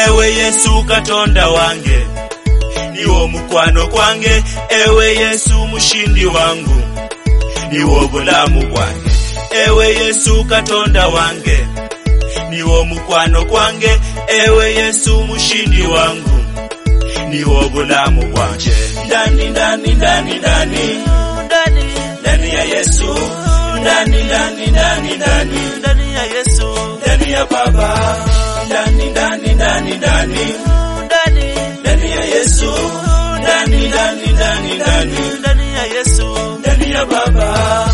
ewe yesu katonda wange niwo mukwano kwange ewe yesu mushindi wangu niwo bulamu bwange ewe yesu katonda wange niwo mukwano kwange ewe yesu mushindi wangu niwo bulamu bwanje ndani ndani ndani ndani ndani ndani ya yesu ndani ndani ndani ndani ndani ya Yesu ndani ya baba ndani ndani ndani ndani ndani ndani ya yesu ndani ndani ndani ndani ndani ya Yesu ndani ya baba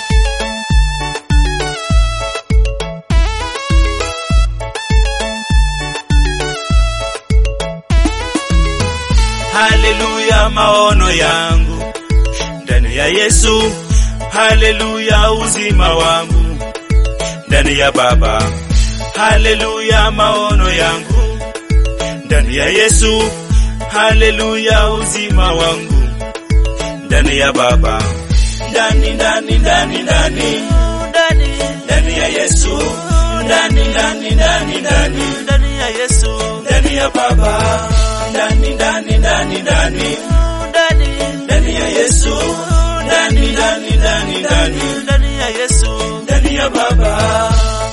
haleluya maono yangu ndani ya yesu haleluya uzima wangu ndani ya baba haleluya maono yangu ndani ya yesu haleluya uzima wangu ndani ya baba ndani ndani ndani ndani ndani ndani ya yesu ndani ndani ndani ndani ndani ya Yesu ndani ya baba ndani ndani ndani ndani ndani ndani ya yesu ndani ndani ndani ndani ndani ya Yesu ndani ya baba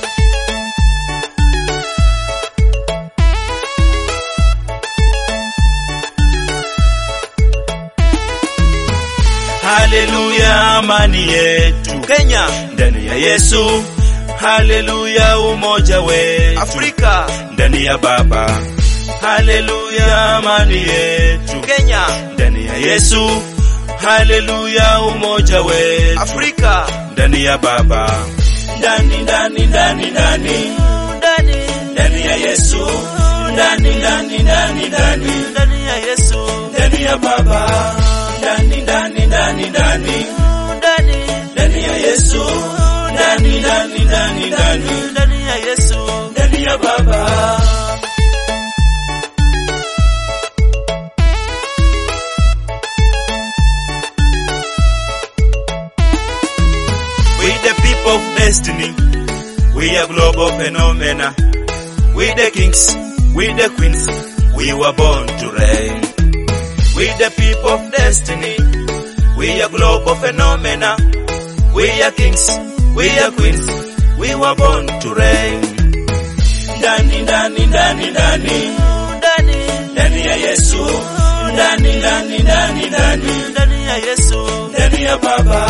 haleluya amani yetu Kenya ndani ya yesu haleluya umoja wetu Afrika ndani ya baba haleluya amani yetu Kenya ndani ya yesu haleluya umoja wetu Afrika ndani ya baba ndani ndani ndani ndani ndani ndani ya yesu ndani ndani ndani ndani ndani ya Yesu ndani ya baba ndani ndani ndani ndani ndani ndani ya yesu ndani ndani ndani ndani ndani ya Yesu ndani ya baba We the people of destiny, we are global phenomena. We the kings, we the queens, we were born to reign. We the people of destiny, we are global phenomena. We are kings, we are queens, we were born to reign. Ndani ndani ndani ndani ndani ndani ya Yesu, ndani ndani ndani ndani ndani ya Yesu ndani ya Baba,